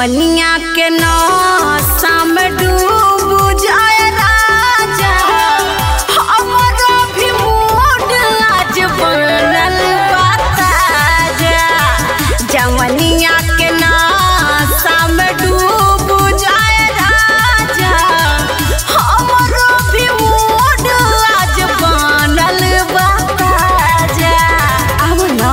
जवनिया के नौसा में डूब जाए राजा हमारा भी मूड आज बनल बा ताजा जवनिया के नौसा में डूब जाए राजा हमारा भी मूड आज बनल बा ताजा अब ना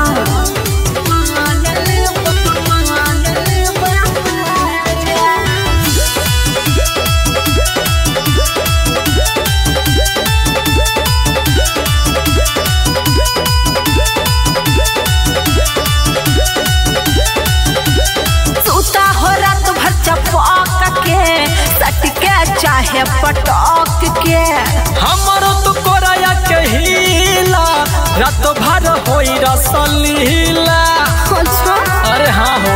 सूता हो रात भर चपक के सटके चाहे पटक के हमरो तो कोराया के हीला रात भर होई रसलीला अरे हाँ हो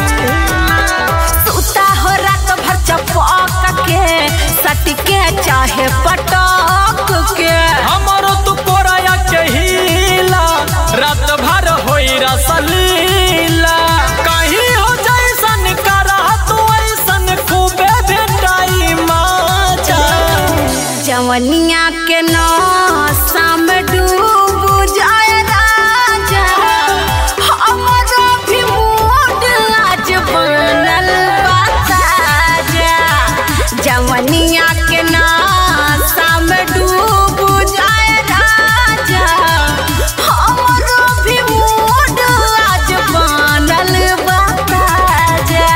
सूता हो रात भर चपक के सटके चाहे पटक के हमरो तो कोराया के हीला रात भर होई रसलीला कहीं हो जैसन करा तू ऐसन खूबे भेटाई माचा जवनिया के नौसा में डूब जाए राजा हमारा भी मूड आज बनल बा ताजा जवनिया के नौसा में डूब जाए राजा हमारा भी मूड आज बनल बा ताजा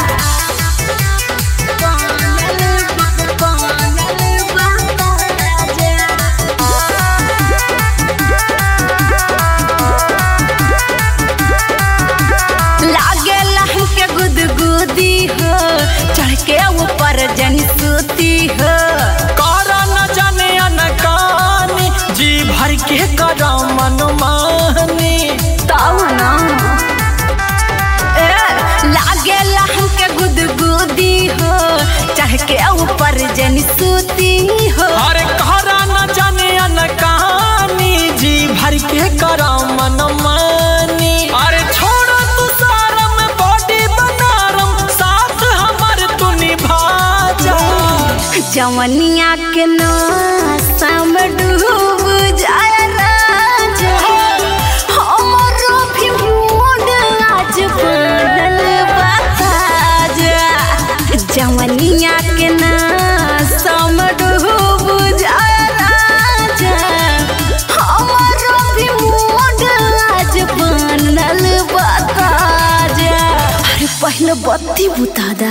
लागे लहन के गुदगुदी हो चढ़ के ऊपर जनी सूती हो करा न जाने अनकानी जी भर के करा मनमानी ताऊ ना ए, लागे लहन के गुदगुदी हो चढ़ के ऊपर जनी सूती हो अरे करा न जाने अनकानी जी भर के करा मनमानी अरे छोड़ तू सारम बॉडी बनारम साथ हमर तू निभा जा जवनिया के नौसा में डूब जाए राजा हमारो भी मूड आज बनल बा ताजा जवनिया के नौसा में डूब जाए राजा हमारो भी मूड आज बनल बा ताजा अरे पहले बत्ती बुता दा